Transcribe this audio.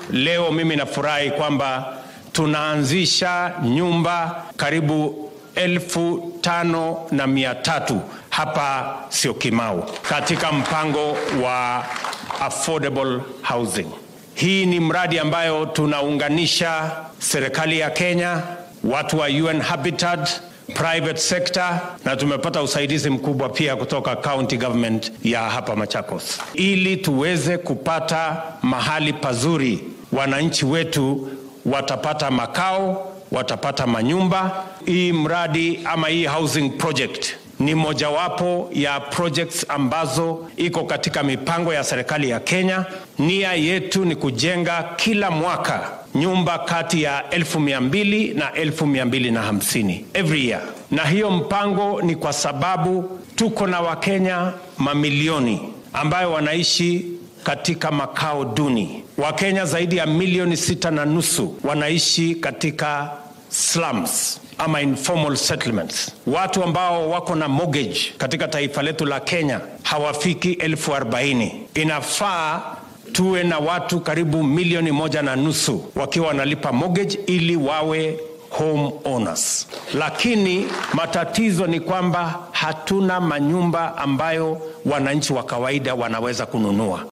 leo mimi nafurahi kwamba tunaanzisha nyumba karibu elfu tano na mia tatu hapa Syokimau katika mpango wa affordable housing. Hii ni mradi ambayo tunaunganisha serikali ya Kenya, watu wa UN Habitat, private sector na tumepata usaidizi mkubwa pia kutoka county government ya hapa Machakos, ili tuweze kupata mahali pazuri. Wananchi wetu watapata makao, watapata manyumba. Hii mradi ama hii housing project ni mojawapo ya projects ambazo iko katika mipango ya serikali ya Kenya. Nia yetu ni kujenga kila mwaka nyumba kati ya elfu mia mbili na elfu mia mbili na hamsini every year, na hiyo mpango ni kwa sababu tuko na Wakenya mamilioni ambayo wanaishi katika makao duni. Wakenya zaidi ya milioni sita na nusu wanaishi katika slums ama informal settlements. Watu ambao wako na mortgage katika taifa letu la Kenya hawafiki elfu arobaini. Inafaa tuwe na watu karibu milioni moja na nusu wakiwa wanalipa mortgage ili wawe home owners, lakini matatizo ni kwamba hatuna manyumba ambayo wananchi wa kawaida wanaweza kununua.